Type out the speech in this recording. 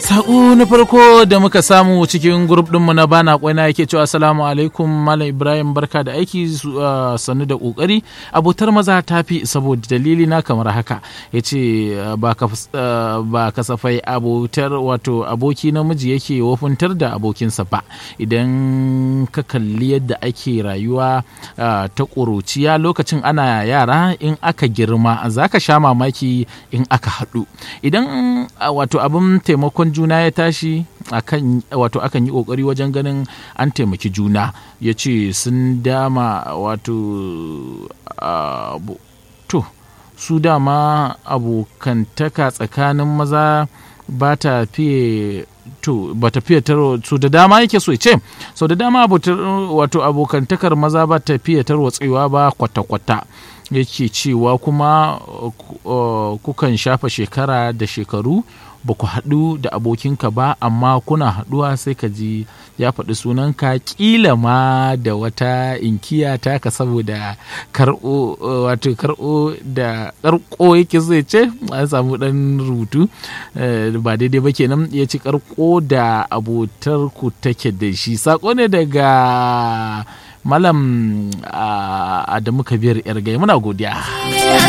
Sako na farko da muka samu cikin grup ɗinmu na bana kwaina yake cewa assalamu alaikum malam Ibrahim barka da aiki sannu da kokari abotar maza ta fi saboda dalili na kamar haka ya ce ba kasafai abotar wato aboki namiji yake wafuntar da abokinsa ba idan ka kalli yadda ake rayuwa ta ƙuruciya lokacin ana yara in aka girma za ka sha mamaki in aka haɗu idan wato abin taimakon juna ya tashi akan wato akan yi kokari wajen ganin an taimaki juna ya ce sun dama wato to su dama abokantaka tsakanin maza ba ta fiye to ba ta fiye taro su da dama yake so ce sau da dama wato abokantakar maza ba ta fiye tarwatsewa ba kwata-kwata yake cewa kuma kukan shafa shekara da shekaru ba ku haɗu da abokinka ba amma kuna haɗuwa sai ka ji ya faɗi sunanka ƙila ma da wata inkiya taka saboda karɓo wato karɓo da ƙarƙo yake zai ce an samu ɗan rubutu ba daidai ba kenan ya ci ƙarƙo da abotar ku take da shi saƙo ne daga malam adamu kabir yargai muna godiya